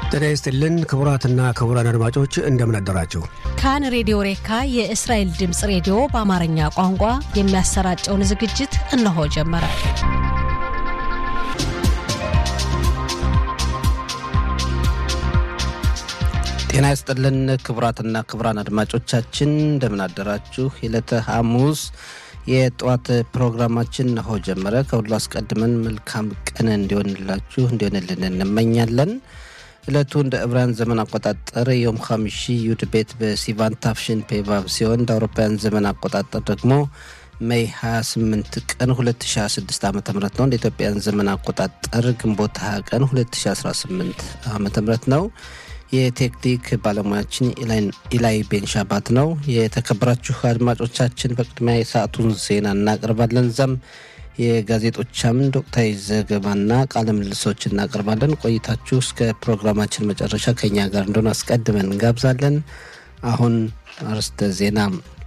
ጤና ይስጥልን ክቡራትና ክቡራን አድማጮች እንደምን አደራችሁ። ካን ሬዲዮ ሬካ የእስራኤል ድምፅ ሬዲዮ በአማርኛ ቋንቋ የሚያሰራጨውን ዝግጅት እነሆ ጀመረ። ጤና ይስጥልን ክቡራትና ክቡራን አድማጮቻችን እንደምን አደራችሁ። የዕለተ ሐሙስ የጠዋት ፕሮግራማችን ነሆ ጀመረ። ከሁሉ አስቀድመን መልካም ቀን እንዲሆንላችሁ እንዲሆንልን እንመኛለን። ዕለቱ እንደ ዕብራውያን ዘመን አቆጣጠር ዮም ኻሚሺ ዩድ ቤት በሲቫን ታፍሽን ፔቫብ ሲሆን እንደ አውሮፓውያን ዘመን አቆጣጠር ደግሞ ሜይ 28 ቀን 2026 ዓ ም ነው። እንደ ኢትዮጵያን ዘመን አቆጣጠር ግንቦት 20 ቀን 2018 ዓ ም ነው። የቴክኒክ ባለሙያችን ኢላይ ቤንሻባት ነው። የተከበራችሁ አድማጮቻችን በቅድሚያ የሰዓቱን ዜና እናቀርባለን። ዛም የጋዜጦች አምድ ወቅታዊ ዘገባና ቃለ ምልልሶች እናቀርባለን። ቆይታችሁ እስከ ፕሮግራማችን መጨረሻ ከኛ ጋር እንደሆነ አስቀድመን እንጋብዛለን። አሁን አርስተ ዜና።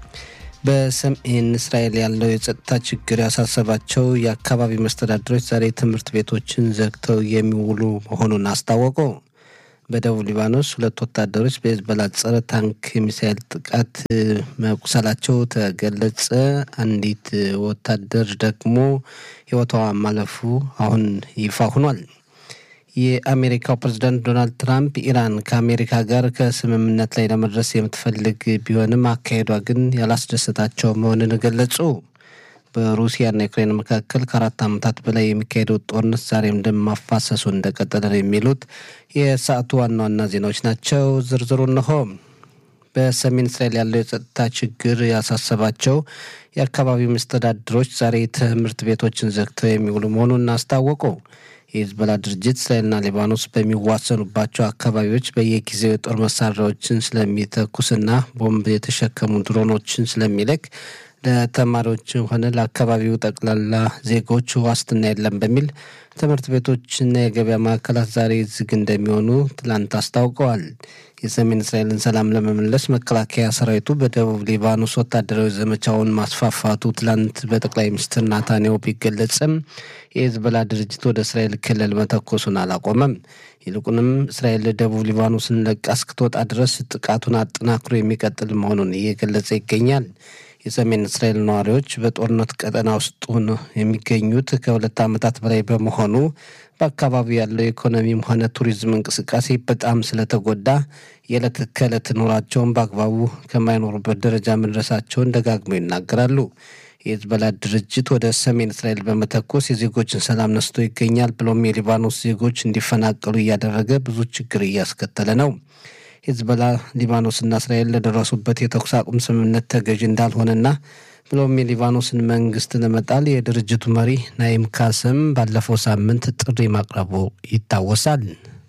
በሰሜን እስራኤል ያለው የጸጥታ ችግር ያሳሰባቸው የአካባቢ መስተዳድሮች ዛሬ ትምህርት ቤቶችን ዘግተው የሚውሉ መሆኑን አስታወቁ። በደቡብ ሊባኖስ ሁለት ወታደሮች በሄዝቦላ ጸረ ታንክ የሚሳይል ጥቃት መቁሰላቸው ተገለጸ። አንዲት ወታደር ደግሞ ሕይወቷ ማለፉ አሁን ይፋ ሆኗል። የአሜሪካው ፕሬዝዳንት ዶናልድ ትራምፕ ኢራን ከአሜሪካ ጋር ከስምምነት ላይ ለመድረስ የምትፈልግ ቢሆንም አካሄዷ ግን ያላስደሰታቸው መሆኑን ገለጹ። በሩሲያና ዩክሬን መካከል ከአራት ዓመታት በላይ የሚካሄደው ጦርነት ዛሬም ደም ማፋሰሱ እንደቀጠለ ነው የሚሉት የሰዓቱ ዋና ዋና ዜናዎች ናቸው። ዝርዝሩ እንሆ። በሰሜን እስራኤል ያለው የጸጥታ ችግር ያሳሰባቸው የአካባቢው መስተዳድሮች ዛሬ ትምህርት ቤቶችን ዘግተው የሚውሉ መሆኑን አስታወቁ። የሂዝቦላ ድርጅት እስራኤልና ሊባኖስ በሚዋሰኑባቸው አካባቢዎች በየጊዜው የጦር መሳሪያዎችን ስለሚተኩስና ቦምብ የተሸከሙ ድሮኖችን ስለሚልክ ለተማሪዎችም ሆነ ለአካባቢው ጠቅላላ ዜጎች ዋስትና የለም በሚል ትምህርት ቤቶችና የገበያ ማዕከላት ዛሬ ዝግ እንደሚሆኑ ትላንት አስታውቀዋል። የሰሜን እስራኤልን ሰላም ለመመለስ መከላከያ ሰራዊቱ በደቡብ ሊባኖስ ወታደራዊ ዘመቻውን ማስፋፋቱ ትላንት በጠቅላይ ሚኒስትር ናታንያሁ ቢገለጽም የሂዝቦላ ድርጅት ወደ እስራኤል ክልል መተኮሱን አላቆመም። ይልቁንም እስራኤል ደቡብ ሊባኖስን ለቃ እስክትወጣ ድረስ ጥቃቱን አጠናክሮ የሚቀጥል መሆኑን እየገለጸ ይገኛል። የሰሜን እስራኤል ነዋሪዎች በጦርነት ቀጠና ውስጥ ሆነው የሚገኙት ከሁለት ዓመታት በላይ በመሆኑ በአካባቢው ያለው የኢኮኖሚም ሆነ ቱሪዝም እንቅስቃሴ በጣም ስለተጎዳ የዕለት ከዕለት ኑሯቸውን በአግባቡ ከማይኖሩበት ደረጃ መድረሳቸውን ደጋግመው ይናገራሉ። የሂዝቦላ ድርጅት ወደ ሰሜን እስራኤል በመተኮስ የዜጎችን ሰላም ነስቶ ይገኛል። ብሎም የሊባኖስ ዜጎች እንዲፈናቀሉ እያደረገ ብዙ ችግር እያስከተለ ነው። ሂዝቦላ ሊባኖስና እስራኤል ለደረሱበት የተኩስ አቁም ስምምነት ተገዥ እንዳልሆነና ብሎም የሊባኖስን መንግስት ለመጣል የድርጅቱ መሪ ናይም ካስም ባለፈው ሳምንት ጥሪ ማቅረቡ ይታወሳል።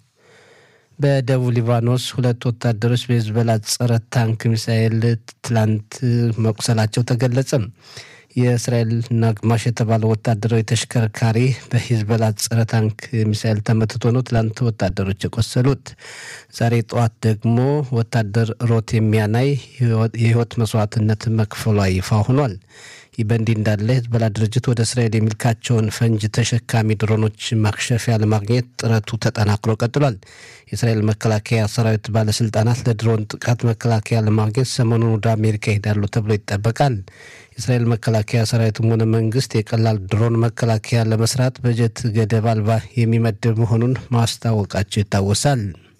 በደቡብ ሊባኖስ ሁለት ወታደሮች በሂዝቦላ ጸረ ታንክ ሚሳኤል ትላንት መቁሰላቸው ተገለጸ። የእስራኤል ናግማሽ የተባለው ወታደራዊ ተሽከርካሪ በሂዝቦላ ጸረ ታንክ ሚሳኤል ተመትቶ ነው ትላንት ወታደሮች የቆሰሉት። ዛሬ ጠዋት ደግሞ ወታደር ሮት የሚያናይ የህይወት መስዋዕትነት መክፈሏ ይፋ ሆኗል። ይህ በእንዲህ እንዳለ ሂዝቦላ ድርጅት ወደ እስራኤል የሚልካቸውን ፈንጅ ተሸካሚ ድሮኖች ማክሸፊያ ለማግኘት ጥረቱ ተጠናክሮ ቀጥሏል። የእስራኤል መከላከያ ሰራዊት ባለስልጣናት ለድሮን ጥቃት መከላከያ ለማግኘት ሰሞኑን ወደ አሜሪካ ይሄዳሉ ተብሎ ይጠበቃል። የእስራኤል መከላከያ ሰራዊትም ሆነ መንግስት የቀላል ድሮን መከላከያ ለመስራት በጀት ገደብ አልባ የሚመድብ መሆኑን ማስታወቃቸው ይታወሳል።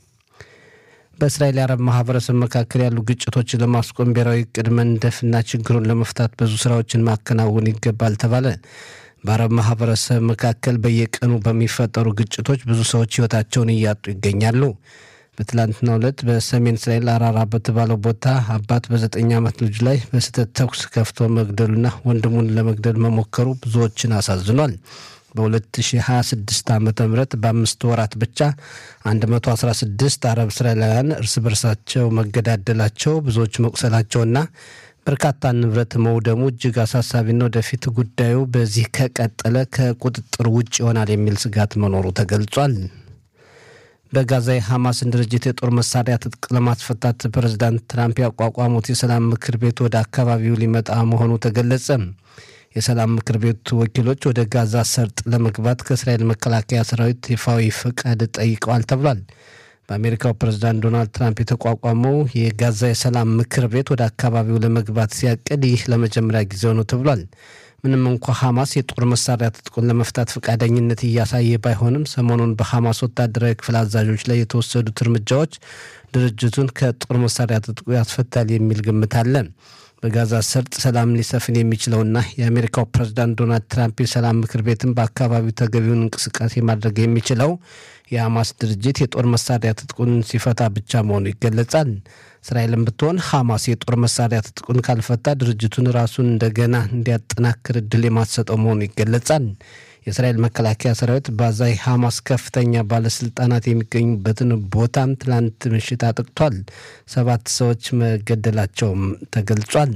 በእስራኤል የአረብ ማህበረሰብ መካከል ያሉ ግጭቶችን ለማስቆም ብሔራዊ እቅድ መንደፍና ችግሩን ለመፍታት ብዙ ስራዎችን ማከናወን ይገባል ተባለ። በአረብ ማህበረሰብ መካከል በየቀኑ በሚፈጠሩ ግጭቶች ብዙ ሰዎች ህይወታቸውን እያጡ ይገኛሉ። በትላንትናው ዕለት በሰሜን እስራኤል አራራ በተባለው ቦታ አባት በዘጠኝ ዓመት ልጁ ላይ በስህተት ተኩስ ከፍቶ መግደሉና ወንድሙን ለመግደል መሞከሩ ብዙዎችን አሳዝኗል። በ2026 ዓ ም በአምስት ወራት ብቻ 116 አረብ እስራኤላውያን እርስ በርሳቸው መገዳደላቸው ብዙዎች መቁሰላቸውና በርካታ ንብረት መውደሙ እጅግ አሳሳቢና ወደፊት ጉዳዩ በዚህ ከቀጠለ ከቁጥጥር ውጭ ይሆናል የሚል ስጋት መኖሩ ተገልጿል። በጋዛ የሐማስን ድርጅት የጦር መሳሪያ ትጥቅ ለማስፈታት ፕሬዝዳንት ትራምፕ ያቋቋሙት የሰላም ምክር ቤት ወደ አካባቢው ሊመጣ መሆኑ ተገለጸ። የሰላም ምክር ቤቱ ወኪሎች ወደ ጋዛ ሰርጥ ለመግባት ከእስራኤል መከላከያ ሰራዊት ይፋዊ ፈቃድ ጠይቀዋል ተብሏል። በአሜሪካው ፕሬዝዳንት ዶናልድ ትራምፕ የተቋቋመው የጋዛ የሰላም ምክር ቤት ወደ አካባቢው ለመግባት ሲያቅድ ይህ ለመጀመሪያ ጊዜው ነው ተብሏል። ምንም እንኳ ሐማስ የጦር መሳሪያ ትጥቁን ለመፍታት ፈቃደኝነት እያሳየ ባይሆንም ሰሞኑን በሐማስ ወታደራዊ ክፍል አዛዦች ላይ የተወሰዱት እርምጃዎች ድርጅቱን ከጦር መሳሪያ ትጥቁ ያስፈታል የሚል ግምት አለ። በጋዛ ሰርጥ ሰላም ሊሰፍን የሚችለውና የአሜሪካው ፕሬዝዳንት ዶናልድ ትራምፕ የሰላም ምክር ቤትን በአካባቢው ተገቢውን እንቅስቃሴ ማድረግ የሚችለው የሐማስ ድርጅት የጦር መሳሪያ ትጥቁን ሲፈታ ብቻ መሆኑ ይገለጻል። እስራኤልም ብትሆን ሐማስ የጦር መሳሪያ ትጥቁን ካልፈታ ድርጅቱን ራሱን እንደገና እንዲያጠናክር እድል የማትሰጠው መሆኑ ይገለጻል። የእስራኤል መከላከያ ሰራዊት ባዛ ሐማስ ከፍተኛ ባለስልጣናት የሚገኙበትን ቦታም ትላንት ምሽት አጥቅቷል። ሰባት ሰዎች መገደላቸውም ተገልጿል።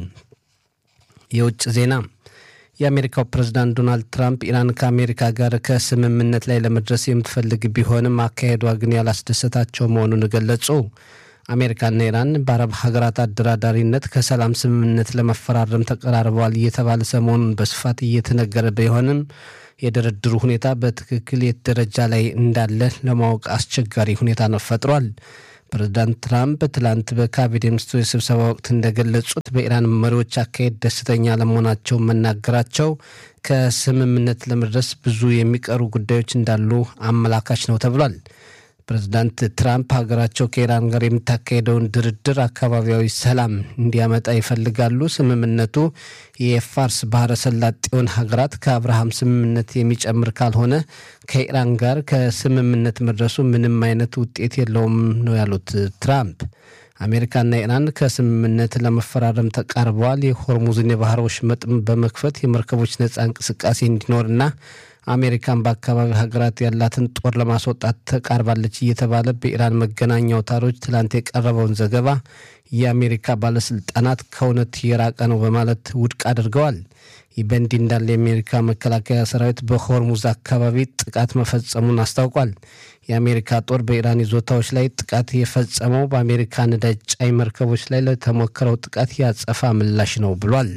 የውጭ ዜና የአሜሪካው ፕሬዝዳንት ዶናልድ ትራምፕ ኢራን ከአሜሪካ ጋር ከስምምነት ላይ ለመድረስ የምትፈልግ ቢሆንም አካሄዷ ግን ያላስደሰታቸው መሆኑን ገለጹ። አሜሪካና ኢራን በአረብ ሀገራት አደራዳሪነት ከሰላም ስምምነት ለመፈራረም ተቀራርበዋል እየተባለ ሰሞኑን በስፋት እየተነገረ ቢሆንም የድርድሩ ሁኔታ በትክክል የት ደረጃ ላይ እንዳለ ለማወቅ አስቸጋሪ ሁኔታ ነው ፈጥሯል። ፕሬዚዳንት ትራምፕ ትላንት በካቢኔ ሚኒስትሮች ስብሰባ ወቅት እንደገለጹት በኢራን መሪዎች አካሄድ ደስተኛ ለመሆናቸው መናገራቸው ከስምምነት ለመድረስ ብዙ የሚቀሩ ጉዳዮች እንዳሉ አመላካች ነው ተብሏል። ፕሬዚዳንት ትራምፕ ሀገራቸው ከኢራን ጋር የምታካሄደውን ድርድር አካባቢያዊ ሰላም እንዲያመጣ ይፈልጋሉ። ስምምነቱ የፋርስ ባህረ ሰላጤውን ሀገራት ከአብርሃም ስምምነት የሚጨምር ካልሆነ ከኢራን ጋር ከስምምነት መድረሱ ምንም አይነት ውጤት የለውም ነው ያሉት ትራምፕ። አሜሪካና ኢራን ከስምምነት ለመፈራረም ተቃርበዋል። የሆርሙዝን የባህር ወሽመጥም በመክፈት የመርከቦች ነጻ እንቅስቃሴ እንዲኖርና አሜሪካን በአካባቢ ሀገራት ያላትን ጦር ለማስወጣት ተቃርባለች እየተባለ በኢራን መገናኛ አውታሮች ትላንት የቀረበውን ዘገባ የአሜሪካ ባለስልጣናት ከእውነት የራቀ ነው በማለት ውድቅ አድርገዋል። ይህ በእንዲህ እንዳለ የአሜሪካ መከላከያ ሰራዊት በሆርሙዝ አካባቢ ጥቃት መፈጸሙን አስታውቋል። የአሜሪካ ጦር በኢራን ይዞታዎች ላይ ጥቃት የፈጸመው በአሜሪካ ነዳጅ ጫኝ መርከቦች ላይ ለተሞከረው ጥቃት ያጸፋ ምላሽ ነው ብሏል።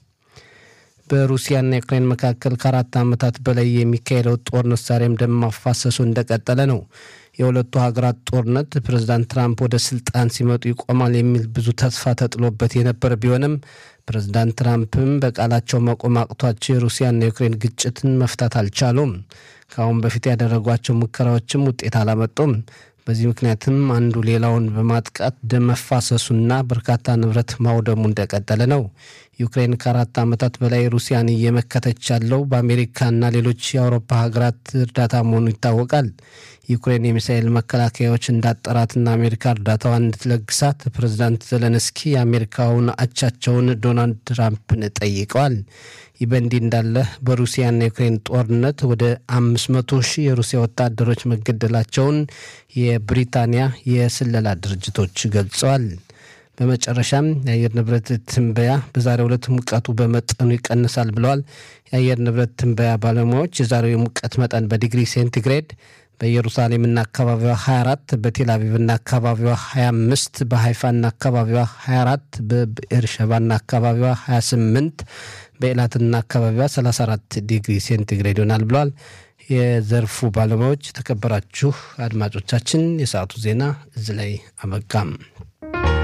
በሩሲያና ዩክሬን መካከል ከአራት ዓመታት በላይ የሚካሄደው ጦርነት ዛሬም ደም ማፋሰሱ እንደቀጠለ ነው። የሁለቱ ሀገራት ጦርነት ፕሬዝዳንት ትራምፕ ወደ ስልጣን ሲመጡ ይቆማል የሚል ብዙ ተስፋ ተጥሎበት የነበረ ቢሆንም ፕሬዝዳንት ትራምፕም በቃላቸው መቆም አቅቷቸው የሩሲያና የዩክሬን ግጭትን መፍታት አልቻሉም። ከአሁን በፊት ያደረጓቸው ሙከራዎችም ውጤት አላመጡም። በዚህ ምክንያትም አንዱ ሌላውን በማጥቃት ደም መፋሰሱና በርካታ ንብረት ማውደሙ እንደቀጠለ ነው። ዩክሬን ከአራት ዓመታት በላይ ሩሲያን እየመከተች ያለው በአሜሪካና ሌሎች የአውሮፓ ሀገራት እርዳታ መሆኑ ይታወቃል። ዩክሬን የሚሳኤል መከላከያዎች እንዳጠራትና አሜሪካ እርዳታዋን እንድትለግሳት ፕሬዚዳንት ዘለንስኪ የአሜሪካውን አቻቸውን ዶናልድ ትራምፕን ጠይቀዋል። ይህ በእንዲህ እንዳለ በሩሲያና ዩክሬን ጦርነት ወደ አምስት መቶ ሺህ የሩሲያ ወታደሮች መገደላቸውን የብሪታንያ የስለላ ድርጅቶች ገልጸዋል። በመጨረሻም የአየር ንብረት ትንበያ በዛሬው ዕለት ሙቀቱ በመጠኑ ይቀንሳል ብለዋል። የአየር ንብረት ትንበያ ባለሙያዎች የዛሬው የሙቀት መጠን በዲግሪ ሴንቲግሬድ በኢየሩሳሌምና አካባቢዋ 24 በቴል አቪቭና አካባቢዋ 25 በሀይፋና አካባቢዋ 24 በኤርሸባና አካባቢዋ 28 በኤላትና አካባቢዋ 34 ዲግሪ ሴንቲግሬድ ይሆናል ብለዋል የዘርፉ ባለሙያዎች። የተከበራችሁ አድማጮቻችን የሰዓቱ ዜና እዚህ ላይ አበቃም።